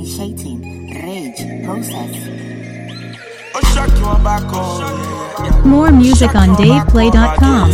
Initiating rage process. Oh, shock you on back on. More music on DavePlay.com.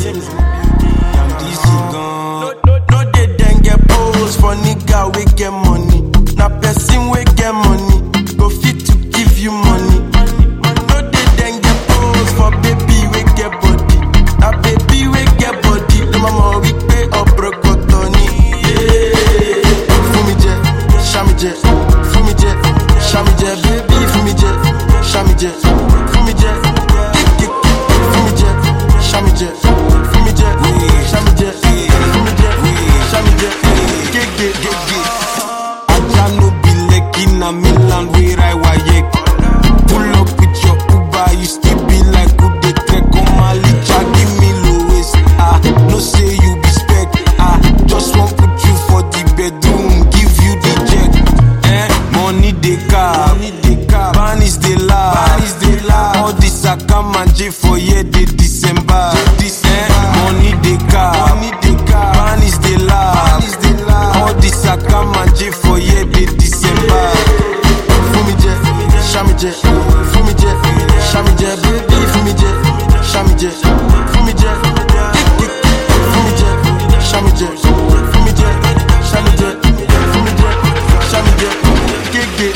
DC gone. No, no, no, they then get pose for nigga we get money. Na person we get money. Go fit to give you money. No, they then get pose for baby we get body. Na baby we get body. The mama we pay up brokotoni. Yeah. Fumi je, shami je, fumi je, shami je, baby fumi je, shami je, fumi je, kick kick, fumi je, shami je, fumi je, shami je, fumi je, shami je, kick kick, kick kick. Aja no be Lekki na Milan where I wayek. Pull up with your Uber, you still be like who dey trek on my licha, give me low waist. Ah, no say you be spec. Ah, just want put you for the bedroom, give you the jet. Eh, money dey car, money dey car. Ban is the law, ban is the law. All this I come and J for year dey December. Eh, money dey car, money dey car. Ban is the law, ban is the law. All this I come and J for year dey December. Fumi je, shami je, fumi je, shami je, baby fumi je, shami je, fumi je, kick kick, fumi je, shami je, fumi je, shami je, fumi je, shami je, kick kick.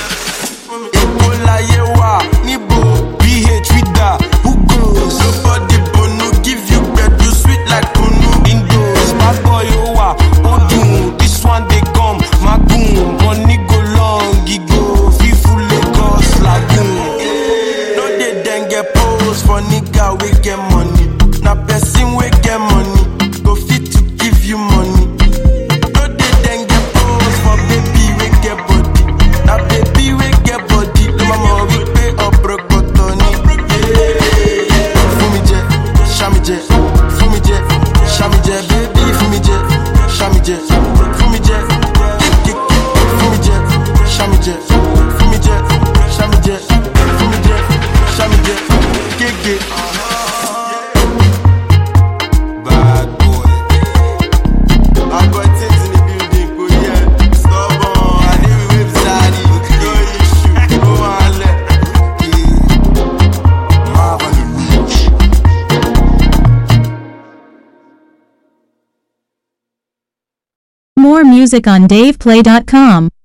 Èkó láyé wà níbo BH Vida who goes? Nobody bonu give you gbedu sweet like kunu. Indoors bad boy ó wà ó dùn this one dey come magun money go long e go fifu Lagos lagoon. No dey then get pose for nigga we get money. Na person we get money go fit to give you money. No dey then get pose for baby we get body. Na baby we get body. The mama we pay up brokotoni. Yeah. Fumi je, shami je, fumi je, shami je, baby fumi je, shami je, fumi je, kick kick, fumi je, shami je, fumi je, shami je, fumi je, shami je, kick kick. Bad boy. I got things in the building, go yeah. Stubborn, I dey with wave daddy. No issue, go and let. More music on DavePlay.com.